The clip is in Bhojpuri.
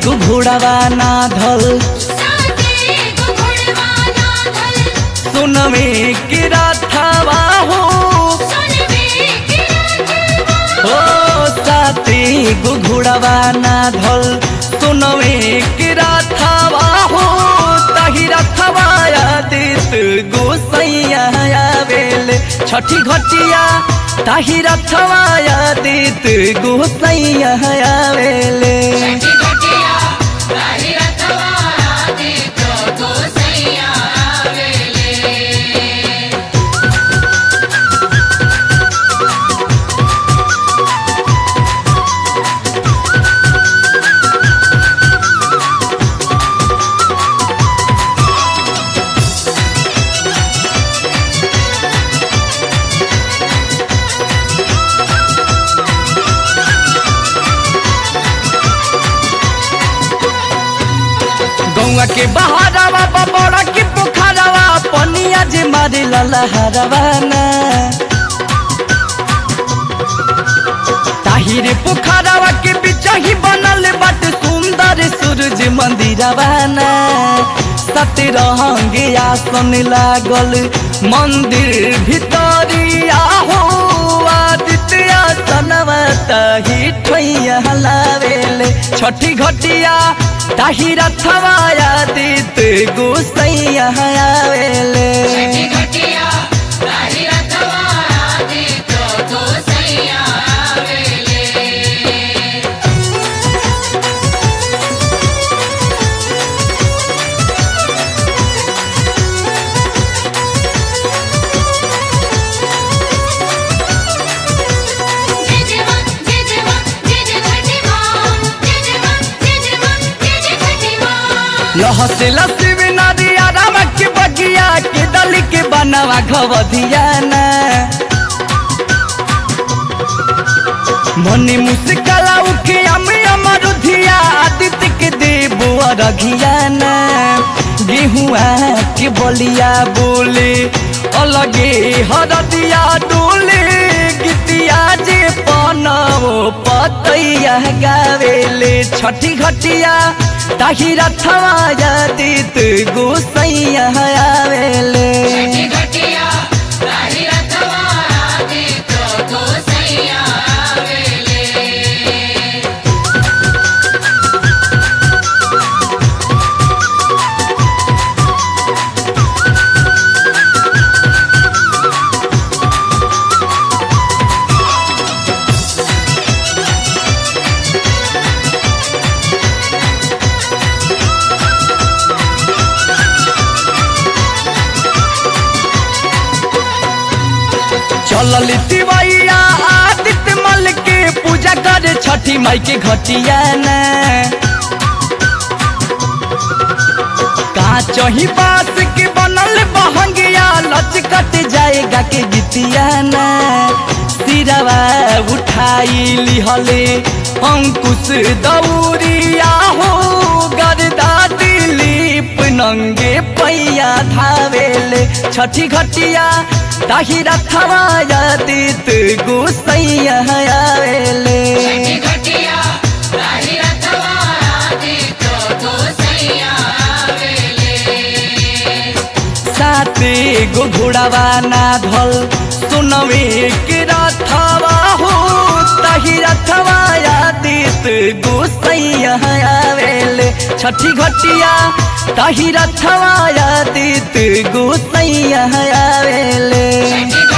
गो घोड़ावा ना धल साथे गो घोड़वाना धल सुनवे के राथावा हो सुनवे के हो साथे गो घोड़ावा ना धल सुनवे के राथावा हो ताही राथावा आदित गोसैया आवेले छठी घटिया ताही रथवा आदित गोसैया आवेले छठी घटिया ताही रथवा आदित गोसैया आवेले गौवा के बहारवा बबड़ा के पोखरवा पनिया जे मारे ललहरवा ना ताहिर पोखरवा के बीच ही बनल बट सुंदर सूरज मंदिरवा ना सतरंग आसन लागल मंदिर भितरिया हो आदित्य आसनवा ताही ठैया लावेले छठी घटिया ताही रथवा आदित्य गोसैया आवेले छठी घटिया ताही रथवा आदित गोसैया आवेले जय जय मां जय जय मां जय जय छठी मां जय जय मां जय जय मां जय जय छठी मां लहसे लसिब नदिया राम के बगिया के दल के बनवा घवधिया ना मने मुस्कला उके अम अमरुधिया आदित्य के देव अरघिया ना गेहुआ के बलिया बोले अलगे हरदिया डोले गीतिया जे पनवो पतैया गावेले छठी घटिया ताही रथवा आदित गोसैया आवेले छठी घटिया ताही रथवा आदित गोसैया आवेले चलल तिवैया आदित्य मल के पूजा करे छठी माई के घटिया ना काचही बास के बनल बहंगिया लचकट जाएगा के गीतिया ना सिरवा उठाई लिहले अंकुश दौरिया हो गरदा दिलीप नंगे पैया धावेले छठी घटिया ताही रथवा आदित गोसैया आवेले छठी घटिया ताही रथवा आदित गोसैया आवेले साते गो घोड़ावा ना धल सुनवे के रथवा हो ताही रथवा आदित गोसैया आवेले छठी घटिया ताही रथवा आदित गोसैया आवेले छठी